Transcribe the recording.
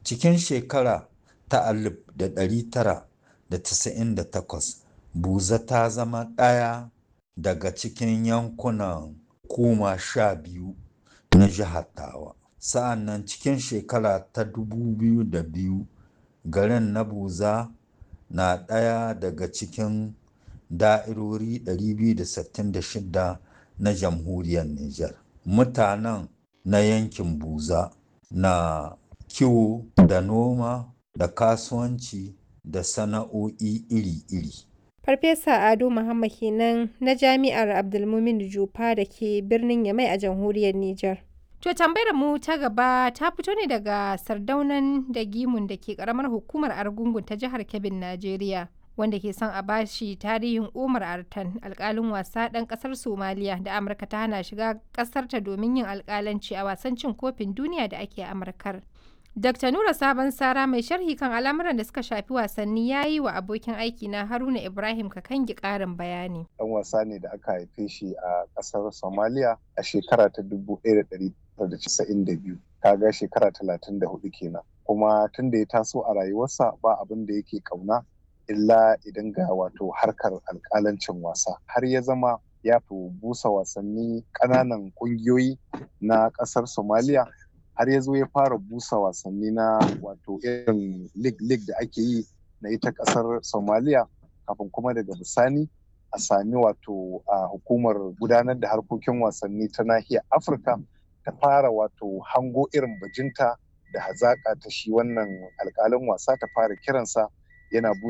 cikin shekara ta 1998 buza ta zama ɗaya daga cikin yankunan hukuma sha biyu na jihar tawa sa'an nan cikin shekara ta 2002 garin na buza na ɗaya daga cikin da'irori 266 na jamhuriyar Nijar. Mutanen na yankin buza na kiwo da noma da kasuwanci da sana'o'i iri-iri. Farfesa Ado Muhammad kenan na Jami'ar Abdulmumin Jufa da ke birnin Yamai a jamhuriyar Nijar. To tambayar mu ta gaba ta fito ne daga sardaunan da gimun da ke karamar hukumar Argungun ta jihar Kebbin, Najeriya. Wanda ke son a bashi tarihin Umar Artan alkalin wasa ɗan ƙasar Somaliya da Amurka ta hana shiga ƙasarta domin yin alkalanci a wasan cin kofin duniya da ake Amurkar. Dr. Nura Sabon Sara mai sharhi kan al'amuran da suka shafi wasanni ya yi wa abokin aiki na Haruna Ibrahim Kakangi ƙarin bayani. Ɗan wasa ne da aka haife shi a ƙasar Somalia a shekara ta 1992. Kaga shekara 34 kenan. Kuma tun da ya taso a rayuwarsa ba abin da yake ƙauna illa idan ga wato harkar alƙalancin wasa. Har ya zama ya fi busa wasanni ƙananan ƙungiyoyi na ƙasar Somalia har ya zo ya fara busa wasanni na wato irin lig-lig da ake yi na ita kasar somaliya kafin kuma daga bisani a sami wato a hukumar gudanar da harkokin wasanni ta nahiyar afirka ta fara wato hango irin bajinta da hazaƙa ta shi wannan alƙalin wasa ta fara kiransa yana